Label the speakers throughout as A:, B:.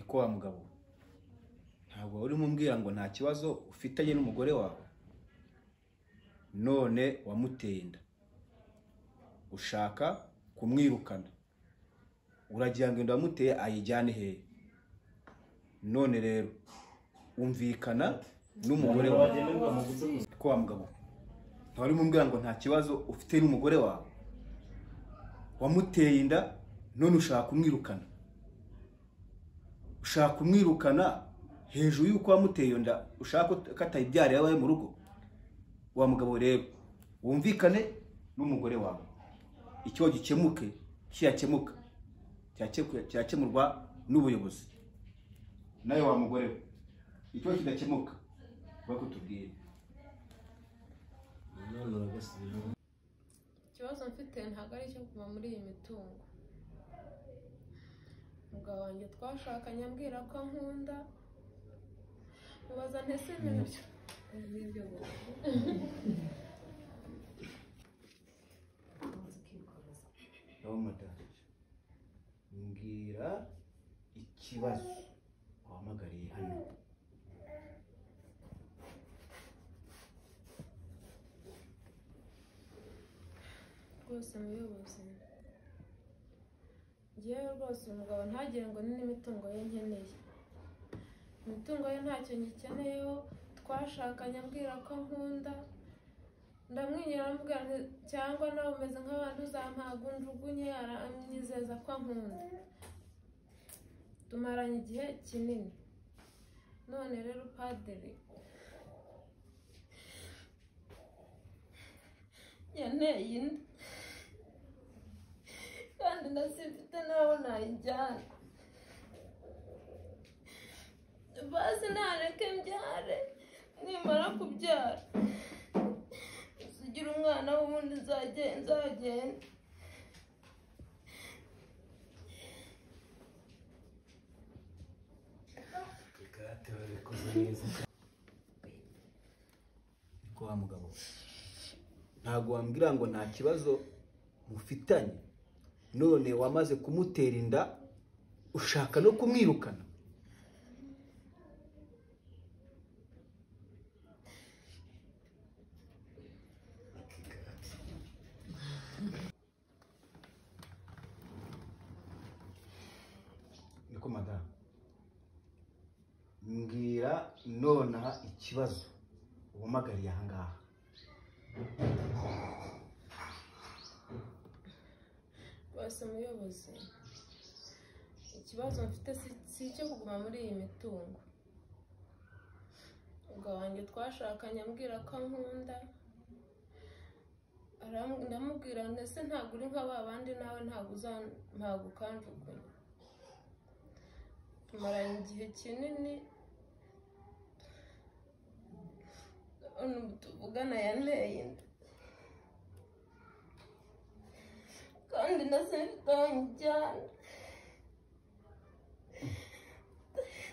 A: ko wa mugabo we ntabwo urimo umbwira ngo nta kibazo ufitanye n'umugore wawe none wamuteye inda ushaka kumwirukana uragira ngo inda wamuteye ayijyane hehe none rero umvikana n'umugore wawe ko wa mugabo we ntabwo urimo umbwira ngo nta kibazo ufite n'umugore wawe wamuteye inda none ushaka kumwirukana ushaka kumwirukana hejuru y'uko wamuteye iyo nda ushaka ko atayibyarira iwawe mu rugo wa mugabo rero wumvikane n'umugore wawe icyo gikemuke kiyakemuka cyakemurwa n'ubuyobozi nawe wa mugore we icyo kidakemuka urabona kutubwira
B: ikibazo mfite ntabwo ari icyo kuva muri iyi mitungo umugabo wanjye twashakanye ambwira ko nkunda mubaza ntese nabyo
A: nawe madamu mbwira ikibazo wahamagariye hano
B: rwose muyobozi ngewe rwose umugabo ntagire ngo ni n'imitungo ye nkeneye imitungo ye ntacyo ngikeneyeho twashakanye ambwira ko nkunda ndamwinyura amubwira nti- cyangwa nawe umeze nk'abantu uzampaga njugunye aranyizeza ko ankunda tumaranye igihe kinini none rero padiri yanteye inda kandi ndazifite nawe nayijyana bazi ntareke mbyare nimara kubyara zigira umwana w'ubundi nzage- nzagenda
A: ariko wa mugabo we ntabwo wambwira ngo nta kibazo mufitanye none wamaze kumutera inda ushaka no kumwirukana niko madamu mbwira nonaha ikibazo wumagariye aha ngaha
B: bose muyobozi ikibazo mfite si- si icyo kuguma muri iyi mitungo ubwo wanjye twashakanye ambwira ko nkunda aram- ndamubwira ndetse ntabwo uri nka ba bandi nawe ntabwo uzampaga ukanjugunya tumaranye igihe kinini none ubu tuvugana yanteye inda kandi na sinzongera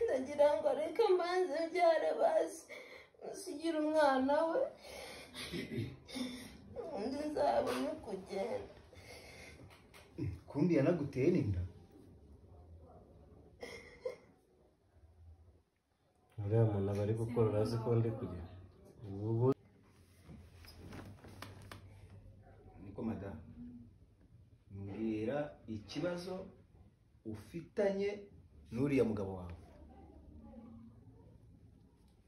B: ndagira ngo reka mbanze mbyare bazi usigira umwana we undi nzabone kugenda
A: kundi yanaguteye n'inda
C: uriya muntu aba ari gukora urazi ko ndi kugera ubu
A: niko madamu mbwira ikibazo ufitanye n'uriya mugabo wawe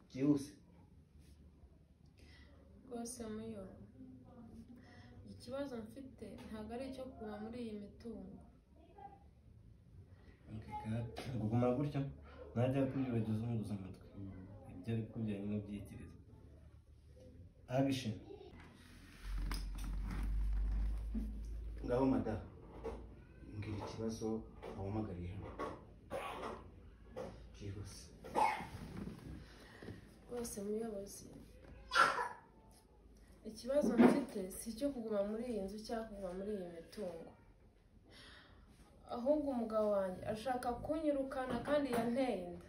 A: byihuse
B: rwose muyo ikibazo mfite ntabwo ari icyo kuva muri iyi mitungo
C: guma gutyo ntajya kubyibagiza umwuzuza umutwe ibyo ari kubyaye n'ubyitiriza abishe
A: ngaho madamu mbwira ikibazo wahamagariye hano byihuse
B: rwose muyobozi ikibazo mfite si icyo kuguma muri iyi nzu cyangwa kuva muri iyi mitungo ahubwo umugabo wanjye ashaka kunyirukana kandi yanteye inda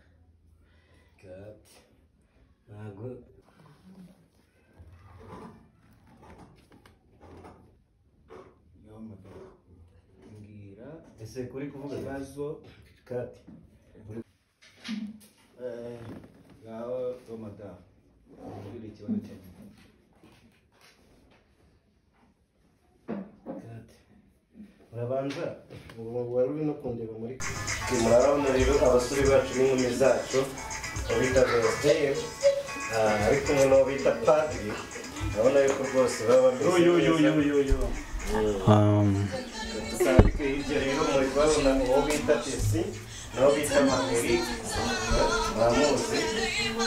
C: gati ntabwo
A: ngaho madamu mbwira
C: ese kuri kuvuga
A: ikibazo
C: gati
A: ngaho romadamu uri ikibazo cyawe
C: urabanza ubu wari uri no kundeba muri kuri murabona rero abasore bacu n'inkumi zacu uwo bita veriteri ari kumwe n'uwo bita padiri urabona yuko rwose baba bameze neza dusanzwe hirya rero muri kubabona uwo bita tesi n'uwo bita maheri muramuzi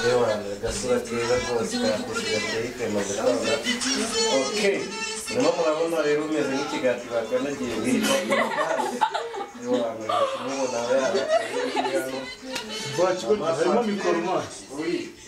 C: yewe agasura keza rwose karatesi gateye ikema gutanga ok nyuma murabona rero umeze nk'ikigati bakanagiye birimo kumubona yaba
D: Bati, harimo mikoro maso.
C: Oui.